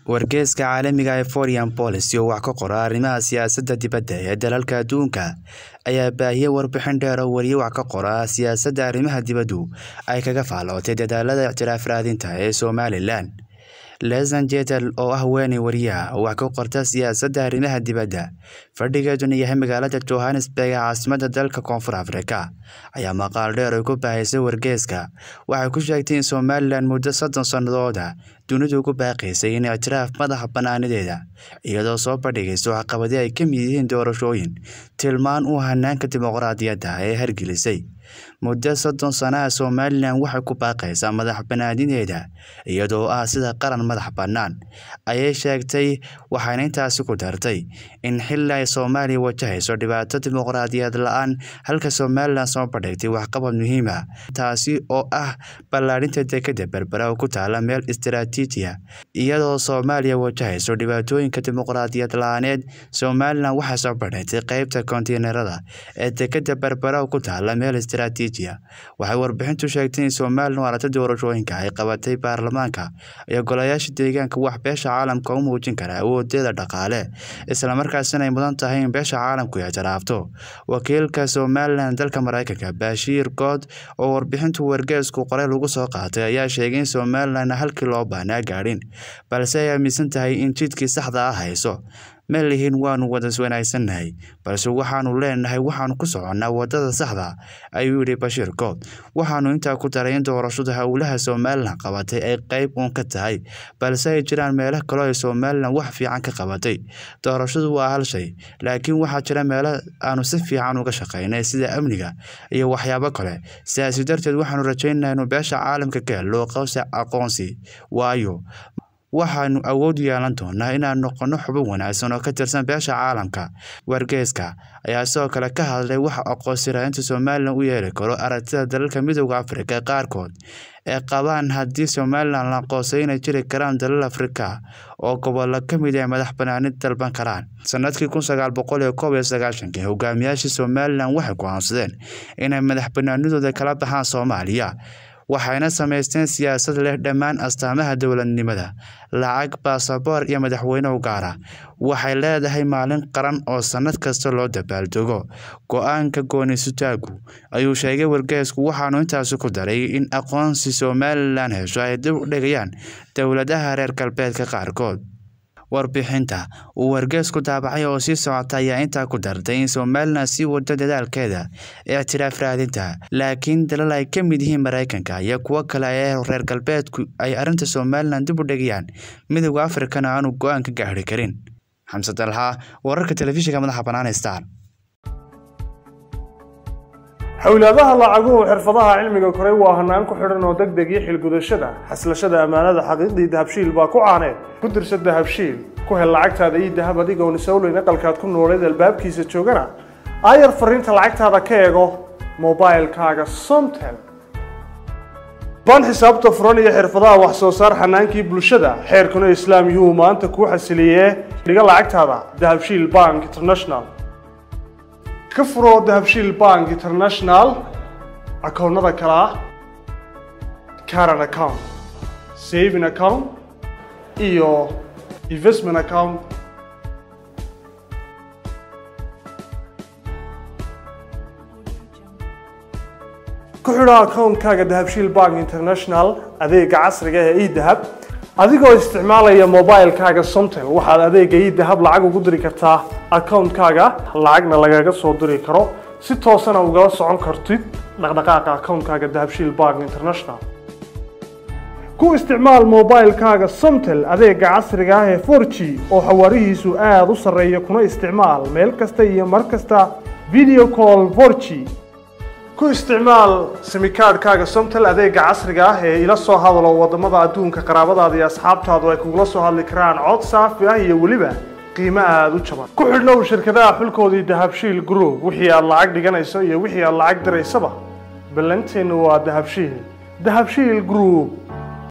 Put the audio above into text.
wargeyska caalamiga ee Foreign Policy oo wax ka qora arrimaha siyaasadda dibadda ee dalalka adduunka ayaa baahiyay warbixin dheer oo wariye wax ka qora siyaasadda arrimaha dibaddu ay kaga faalootay dadaalada ictiraaf raadinta ee Somalilan Lesan Jetel oo ah haweeney wariyaha wax ka qorta siyaasadda arrimaha dibadda fadhigeeduna yahay magaalada Johannesburg ee caasimadda dalka Koonfur Afrika ayaa maqaal dheer oo ku baahisay wargeyska waxay ku sheegtay in Somalilan muddo soddon sannadooda dunidu ugu baaqaysay in ictiraaf madaxa bannaanideeda iyadoo soo bandhigaysa waxqabadyo ay ka mid yihiin doorashooyin tilmaan u hanaanka dimuqraadiyadda ee hargelisay muddo soddon sano ah Somalilan waxay ku baaqaysaa madax bannaanideeda iyadoo ah sida qaran madax bannaan ayay sheegtay waxayna intaasi ku dartay in xilli ay Soomaaliya wajahayso dhibaato dimuqraadiyad la'aan halka Somalilan soo bandhigtay waxqabad muhiim ah taasi oo ah ballaadhinta dekedda berbera oo ku taala meel istiraatiiji ah iyadoo Soomaaliya wajahayso dhibaatooyinka dimuqraadiyad la'aaneed Somalilan waxay soo bandhigtay qaybta konteenarada ee dekedda berbera oo ku taala meel istiraatiiji ah waxay warbixintu sheegtay in Somalilan waarata doorashooyinka ay qabatay baarlamaanka iyo golayaasha deegaanka wax beesha caalamka u muujin kara awoodeeda dhaqaale isla markaasina ay mudan tahay in beesha caalamku ictiraafto wakiilka Somalilan dalka Mareykanka Bashir Good oo warbixintu wargeysku qoray lagu soo qaatay ayaa sheegay in Somalilan halkii loo baahnaa gaadhin balse ay aaminsan tahay in jidkii saxda ah hayso ma lihin waanu wada wanaagsannahay balse waxaanu leenahay waxaanu ku soconnaa waddada saxda ayuu yidhi Bashir Good waxaanu intaa ku daray in doorashada howlaha Somalilan qabatay ay qayb uun ka tahay balse ay jiraan meelo kale oo Somalilan wax fiican ka qabatay doorashadu waa hal shay laakiin waxaa jira meelo aanu si fiican uga shaqaynay sida amniga iyo waxyaabo kale sidaasi darteed waxaanu rajaynaynaa inuu beesha caalamka ka helo qowsi aqoonsi waayo waxaanu awood u yeelan doonaa inaan noqono xubin wanaagsan oo ka tirsan beesha caalamka wargeyska ayaa sidoo kale ka hadlay waxa aqoonsi raadinta Somalilan u yeeli karo aragtida dalalka midowda Afrika qaarkood ee qabaan haddii Somalilan la aqoonsay inay jiri karaan dalal Afrika oo gobollo ka mid ah madax bannaanid dalban karaan sanadkii kun sagaal boqol iyo koob iyo sagaashankii hogaamiyaashii Somalilan waxay go'aansadeen inay madax bannaanidooda kala baxaan Soomaaliya waxayna samaysteen siyaasad leh dhammaan astaamaha dowladnimada lacag baasaboor iyo madaxweyne u gaara waxay leedahay maalin qaran oo sannad kasta loo dabaaldego go-aanka goonisutaagu ayuu sheegay wargeysku waxaanu intaasi ku daray in aqoonsi Somalilan hesho ay dib u dhigayaan dowladaha reer galbeedka qaarkood warbixinta uu wargeysku daabacay oo sii socota ayaa intaa ku dartay in Somalilan sii wado dadaalkeeda ictiraaf raadinta laakiin dalal ay ka mid yihiin Mareykanka iyo kuwo kale ee reer galbeedku ay arrinta Somalilan dib u dhigayaan midowda Afrikana aanu go'aan ka gaari karin xamse dalxa wararka telefishinka madaxa bannaan Star xawlaadaha lacaguhu xirfadaha cilmiga koray waa hanaan ku xidhan oo degdeg iyo xilgudashada xaslashada ammaanada xaqiiqdii dahabshiil baa ku caaneed ku dirsa dahabshiil ku hel lacagtaada iyo dahab adigoon isowleyn aqalkaad ku nooleed albaabkiisa joogana aayar fariinta lacagtaada ka eego mobailkaaga somtel baan xisaabta furan iyo xirfadaha wax soo saar xanaankii bulshada xeerkuna islaam yuhu maanta kuu xasiliyee dhiga lacagtaada dahabshiil bank international ka furo dahabshiil bank international akoonnada kale ah caran account saving account iyo investment account ku xidho akoonkaaga dahabshiil bank international adeega casriga ee edahab adigoo isticmaalaya mobilkaaga somtel waxaad adeega idahab lacag ugu diri kartaa akoonkaaga lacagna lagaga soo diri karo si toosana ugala socon kartid dhaqdhaqaaqa akoonkaaga dahabshiil bank international ku isticmaal mobilkaaga somtel adeega casriga ah ee 4g oo xawaarihiisu aada u sarreeya kuna isticmaal meel kasta iyo mar kasta video call 4g ku isticmaal simikaadhkaaga somtel adeega casriga ah ee ila soo hadalo wadamada adduunka qaraabadaada iyo asxaabtaadu ay kugula soo hadli karaan cod saafi ah iyo weliba qiimo aada u jaban ku xidhnow shirkadaha xulkoodii dahabshiil group wixii aad lacag dhiganayso iyo wixii aad lacag diraysaba ballanteenu waa dahabshiil dahabshiil group